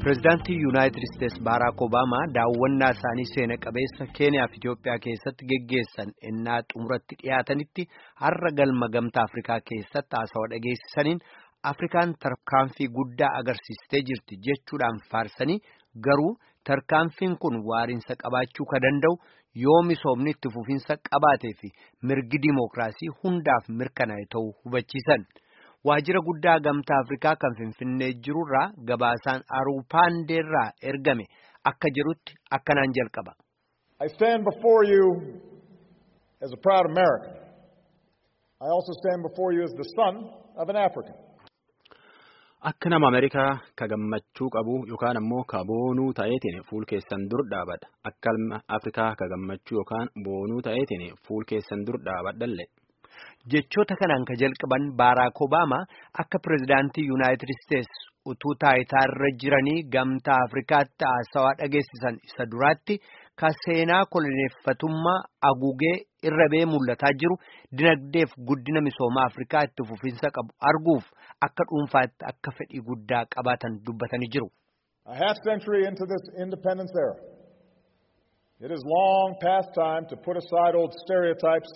Pireezidaantii Yuunaayitid Isteetsi Baaraak Obaamaa daawwannaa isaanii seena qabeessa Keeniyaa fi Itoophiyaa keessatti geggeessan ennaa xumuratti dhiyaatanitti har'a galma gamtaa Afrikaa keessatti haasawaa dhageessisaniin Afrikaan tarkaanfii guddaa agarsiistee jirti jechuudhaan faarsanii garuu tarkaanfiin kun waariinsa qabaachuu ka danda'u yoo misoomni itti fufiinsa qabaatee fi mirgi dimookiraasii hundaaf mirkanaa'e ta'uu hubachiisan. Waajjira guddaa gamtaa Afrikaa kan Finfinnee jirurraa gabaasaan Aruupaandeerraa ergame akka jedhutti akkanaan jalqaba. I stand before you as a proud American. I also stand before you as the son of an African. Akka nama Ameerikaa ka gammachuu qabu yookaan ammoo ka boonuu ta'eetiin fuul keessan dur dhaabadha. Akka Afrikaa ka gammachuu yookaan boonuu ta'eetiin fuul keessan dur dhaabadhallee. Jechoota kanaan ka jalqaban Baaraak Obaamaa akka pireezidaantii Yuunaayitid Isteetsi utuu taayitaarra jiranii gamtaa Afrikaatti haasawaa dhageessisan isa duraatti ka seenaa koloneeffatummaa agugee irra ba'ee mul'ataa jiru dinagdeef guddina misoomaa Afrikaa itti fufiinsa qabu arguuf akka dhuunfaatti akka fedhii guddaa qabaatan dubbatanii jiru. A half century into this independence era, it is long past time to put aside old stereotypes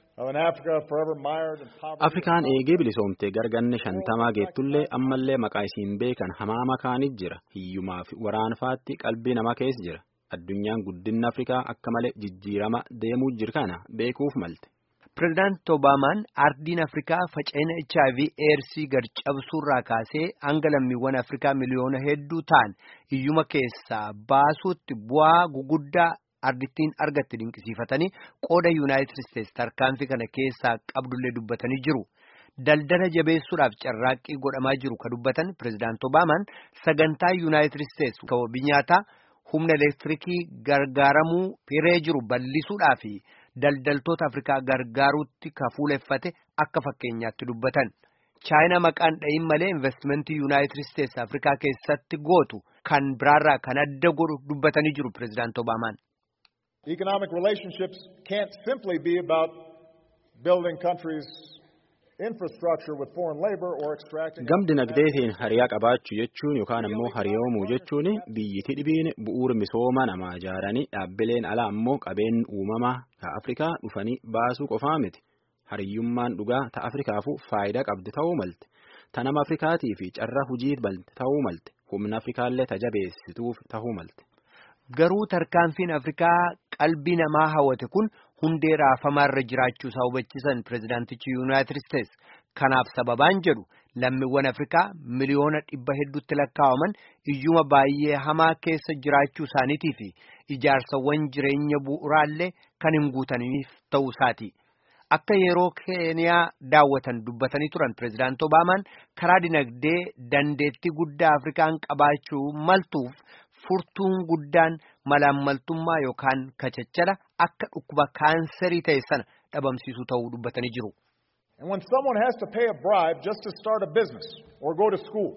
Afrikaan eegee bilisoomtee garganne shantamaa geettullee ammallee maqaa isiin beekan hamaa makaanit jira. Hiyyumaa fi waraanfaatti qalbii namaa keessa jira. Addunyaan guddinni Afrikaa akka malee jijjiirama deemuu jira kana beekuuf malte. Pireezidaanti Obaamaan ardiin Afrikaa faca'ina HIV eersii gad cabsuurraa kaasee hanga lammiiwwan Afrikaa miliyoona hedduu ta'an hiyyuma keessaa baasuutti bu'aa guguddaa. ardittiin argatte dinqisiifatanii qooda yuunaayitid isteetsi tarkaanfii kana keessaa qabdullee dubbatanii jiru daldala jabeessuudhaaf carraaqqii godhamaa jiru ka dubbatan pireezidaanti obaamaan sagantaa yuunaayitid isteetsi sababii nyaataa humna elektiriikii gargaaramuu hiree jiru bal'isuudhaa fi daldaltoota afrikaa gargaaruutti ka fuuleffate akka fakkeenyaatti dubbatan. chaayinaa maqaan dhayin malee investimentii yuunaayitid isteetsi afrikaa keessatti gootu kan biraarraa kan adda godhu dubbatanii jiru pireezidaanti obaamaan. Economic relationships can't simply be about building countries' infrastructure with foreign labor or extracting. Gam dinagdeetiin hariyaa qabaachuu jechuun yookaan ammoo hariyoomuu jechuun biyyiti dhibiin bu'uura misooma namaa ijaaranii dhaabbileen alaa ammoo qabeen uumamaa ta Afrikaa dhufanii baasuu qofaa miti. Hariyyummaan dhugaa ta Afrikaafuu faayidaa qabdi ta'uu malte. Ta nama Afrikaatii fi carraa hujii balte ta'uu malte. Humna Afrikaallee tajabeessituuf ta'uu malte. Garuu tarkaanfiin Afrikaa qalbii namaa hawwate kun hundee raafamaarra jiraachuu isaa hubachiisan pireezidaantichi Yuunaayitid Isteetsi. Kanaaf sababaan jedhu lammiiwwan Afrikaa miliyoona dhibba hedduutti lakkaa'aman iyyuma baay'ee hamaa keessa jiraachuu isaaniitii fi ijaarsawwan jireenya bu'uraallee kan hin guutaniif ta'uu isaati. Akka yeroo Keeniyaa daawwatan dubbatanii turan pireezidaanti Obaamaan karaa dinagdee dandeettii guddaa Afrikaan qabaachuu maltuuf. furtuun guddaan malaammaltummaa yookaan kachachala akka dhukkuba kaanserii ta'e sana dhabamsiisuu ta'uu dubbatanii jiru. And when someone has to pay a bribe just to start a business or go to school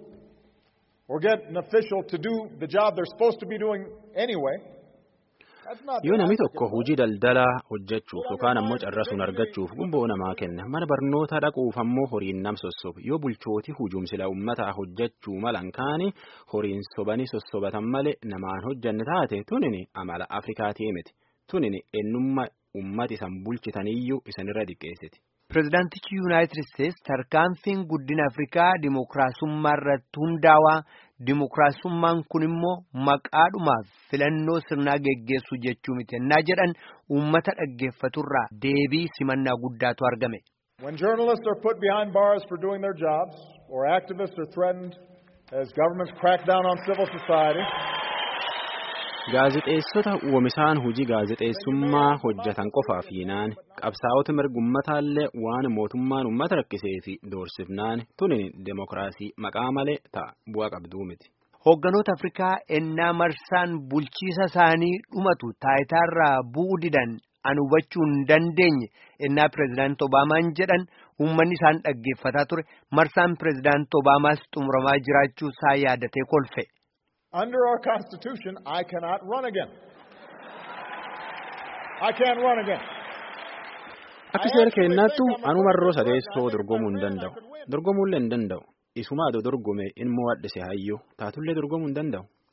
or get an official to do the job they're supposed to be doing anyway, Yoo namni tokko hojii daldalaa hojjechuuf yookaan ammoo carrasuun argachuuf gumboo namaa kenna mana barnootaa dhaquuf ammoo horiin nam sossoba yoo bulchooti hujuumsila uummataa hojjechuu malan kaani horiin sobanii sossobatan malee namaan hojjanne taate tunini amala Afrikaatii miti tunini eenyummaa uummati isan bulchitaniyyuu isanirra diqqeessiti. Pireezidaantichi Yuunaayitid Isteetsi tarkaanfiin guddina Afrikaa dimookiraasummaa irratti hundaawaa dimookiraasummaan kun immoo maqaadhumaaf filannoo sirnaa geggeessuu jechuu miti ennaa jedhan uummata dhaggeeffaturraa deebii simannaa guddaatu argame. When journalists are put behind bars for doing their jobs or activists are threatened as governments crack down on civil society. Gaazexeessota uumisaan hojii gaazexeessummaa hojjetan qofaaf hiinaan qabsaa'ota mirgummataanlee waan mootummaan uummata rakkisee fi doorsifnaan tunin demokiraasii maqaa malee ta'a bu'aa qabduu miti. Hoogganoota Afrikaa ennaa marsaan bulchiisa isaanii dhumatu taayitaarraa bu'uu didan an hubachuu hin dandeenye ennaa pireezidaanti Obaamaan jedhan uummanni isaan dhaggeeffataa ture marsaan pireezidaanti Obaamaas xumuramaa jiraachuu isaa yaadatee kolfe. Under our Constitution, I cannot run again. I can't run again. Akka seera keenyaattu anumarroo sadeessoo dorgomuu hin danda'u. Dorgomuullee hin danda'u. Isumaadoo dorgome ilmoo wadhise hayyoo taatullee dorgomuu hin danda'u.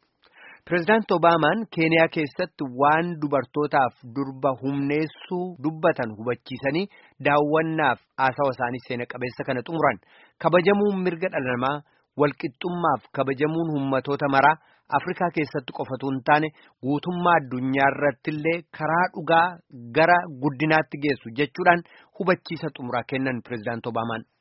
Pireezidaanti Obaamaan Keeniyaa keessatti waan dubartootaaf durba humneessuu dubbatan hubachiisanii daawwannaaf haasawa isaanii seena qabeessa kana xumuran kabajamuun mirga dhala namaa walqixxummaaf kabajamuun ummatoota maraa Afrikaa keessatti qofatu hin taane guutummaa addunyaa irrattillee karaa dhugaa gara guddinaatti geessu jechuudhaan hubachiisa xumuraa kennan Pireezidaanti Obaamaan.